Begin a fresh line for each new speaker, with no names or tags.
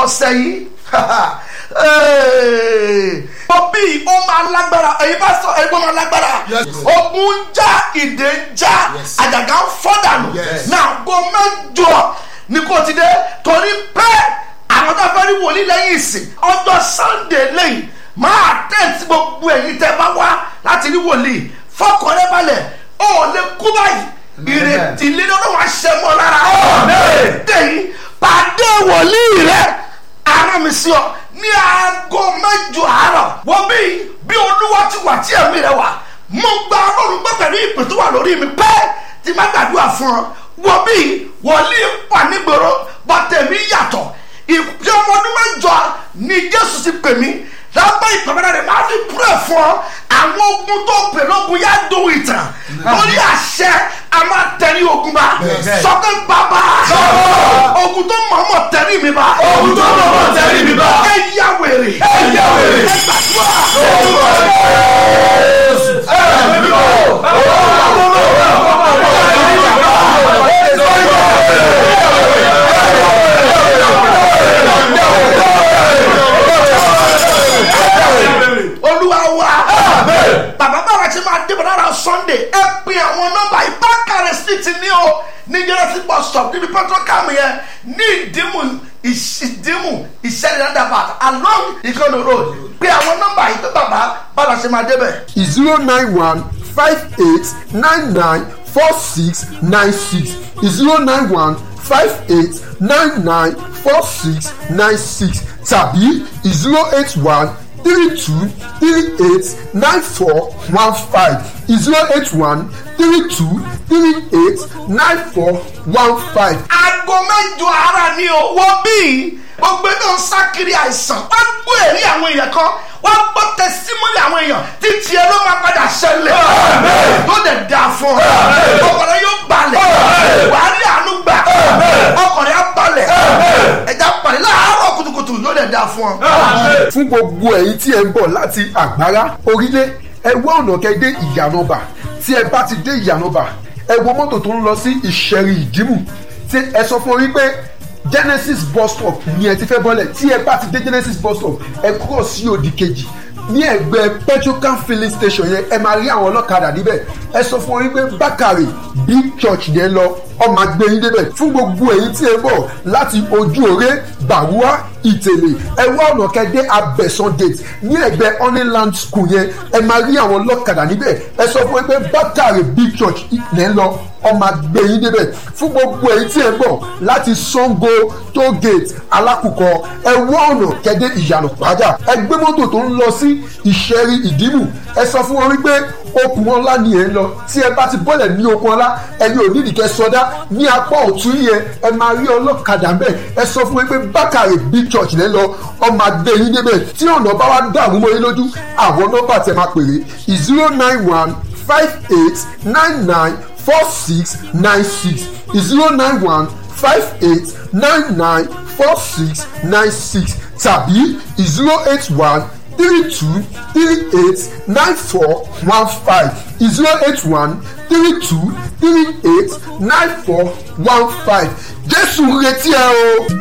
ọ̀sẹ̀ yìí òbí ó máa lágbára èyí bá sọ èyí bó máa lágbára ogun ń já ìdè ń já àjàgà ń fọ́ dànù náà go mẹ́jọ ní kò ti dé torí pé àwọn tó fẹ́ rí wòlíì lẹ́yìn ìsìn ọjọ́ sunday lẹ́yìn máa tẹ̀sí gbogbo ẹ̀yin tẹ́ bá wá láti rí wòlíì fọkànlẹ́ balẹ̀ ó lè kú báyìí ìrètí lílo ló wá ṣe mọ́ lára dèyí pàdé wòlíì rẹ ara mi sí ọ ní aago mẹ́jọ àárọ̀ wọ́n bí bí olúwa ti wà tí ẹ̀mí rẹ wà mo gba ọlọ́run gbọ́ pẹ̀lú ìpè tó wà lórí mi pẹ́ tí má gbàdúrà fún ọ wọ́n bí wòlíì wà nígboro bọ́tẹ̀mí yàtọ̀ ìpè ọmọ ọdún mẹ́jọ ni jésù ti pè mí lábẹ́ ìpàmẹ́rẹ́ rẹ̀ máa fi púrẹ̀ fún ọ àwọn ogun tó pè lógun yá dùn ìtàn lórí àṣẹ a máa tẹ̀lé ogun bá sọ́kẹ́ bàbá ogun tó mọ̀ọ́mọ̀ tẹ̀lé mi bá
ogun tó mọ̀ọ́mọ̀ tẹ̀lé mi bá
ẹ yá wèrè
ẹ yá wèrè
ẹ gbàdúrà
orúkọ Jésù ẹ̀mí mímọ́
olúwa wa bàbá bàbá tí máa dé bọ̀dá ra sunday ẹ pè àwọn nọ́mbà ìbákàrẹ̀ street ní o ní jẹ́rẹ́sì bus stop níbi petrocam yẹn ní ìdímù ìdímù ìṣẹ̀lẹ̀ roundabout along ìkànnì road pè àwọn nọ́mbà yìí pé bàbá bàbá tí máa débẹ̀.
zero nine one five eight nine nine four six nine six zero nine one five eight nine nine four six nine six tàbí zero eight one three two three eight nine four one five zero eight one three two three eight nine four one five.
aago mẹ́jọ ara ni o wọ́n bí gbogbo náà ń sá kiri àìsàn wọ́n gbọ́ èrí àwọn èèyàn kan wọ́n gbọ́ tẹsímọ́lì àwọn èèyàn tí tiẹ̀ ló máa padà ṣẹlẹ̀ tó dẹ̀ da fún ọ ọkọ̀rẹ́ yóò balẹ̀ wàá rí àánú gbà ọkọ̀rẹ́ á balẹ̀ ẹ̀já balẹ̀ láàárọ̀ kùtùkùtù yóò dẹ̀ da fún ọ.
fún gbogbo ẹ̀yin tí ẹ ń bọ̀ láti àgbára orílẹ̀ ẹ wá ọ̀nà kẹ́ dé ìyànàbà tí ẹ bá ti dé ìyànàbà ẹ wo mọ́tò tó ń lọ sí ìṣẹ̀rì ìdìmú tí ẹ sọ fún orí pé genesis bus stop ni ẹ ti fẹ́ bọ́lẹ̀ tí ẹ bá ti dé genesis bus stop ẹ kúrò sí òdì kejì ní ẹgbẹ́ petrocam filling station yẹn ẹ máa rí àwọn ọlọ́kadà níbẹ̀ ẹ sọ fún orí pé bákàrè big church yẹn lọ ọmọ agbẹ́yìn débẹ̀ fún gbogbo èyí tí ẹ bọ̀ láti ojú òré gbàrúwá ìtẹ̀lẹ̀ ẹ wá ọ̀nà kẹ́dẹ́ abẹ́sán gate ní ẹgbẹ́ honeyland school yẹn ẹ máa rí àwọn ọlọ́kadà níbẹ̀ ẹ sọ fún ẹ pé bákàrè big church lẹ́ ń lọ ọmọ agbẹ́yìn débẹ̀ fún gbogbo èyí tí ẹ bọ̀ láti sango toll gate alákùkọ ẹ wá ọ̀nà kẹ́dẹ́ ìyànà pàjá ẹ gbé mọ́tò tó ń lọ sí ìṣẹ́rí ìdìmú ẹ sọ fún wọn wípé okùn ọlá ni ẹ ń lọ tí ẹ bá ti bọ́lẹ̀ ní okùn ọlá ẹni ò nídìí kẹ́ sọdá ní apá ọ̀tún yẹn ẹ máa rí ọlọ́kadà mbẹ́ ẹ sọ fún wọn pé bákàrè big church lẹ́ lọ ọmọ adé yín débẹ̀ tí ọ̀nà bá wá dàrú mọ́ yín lójú àwọn nọ́mbà tẹ máa pèrè zero nine one five eight nine nine four six nine six zero nine one five eight nine nine four six nine six tàbí zero eight one three two three eight nine four one five zero eight one three two three eight nine four one five jésù retí ẹ o.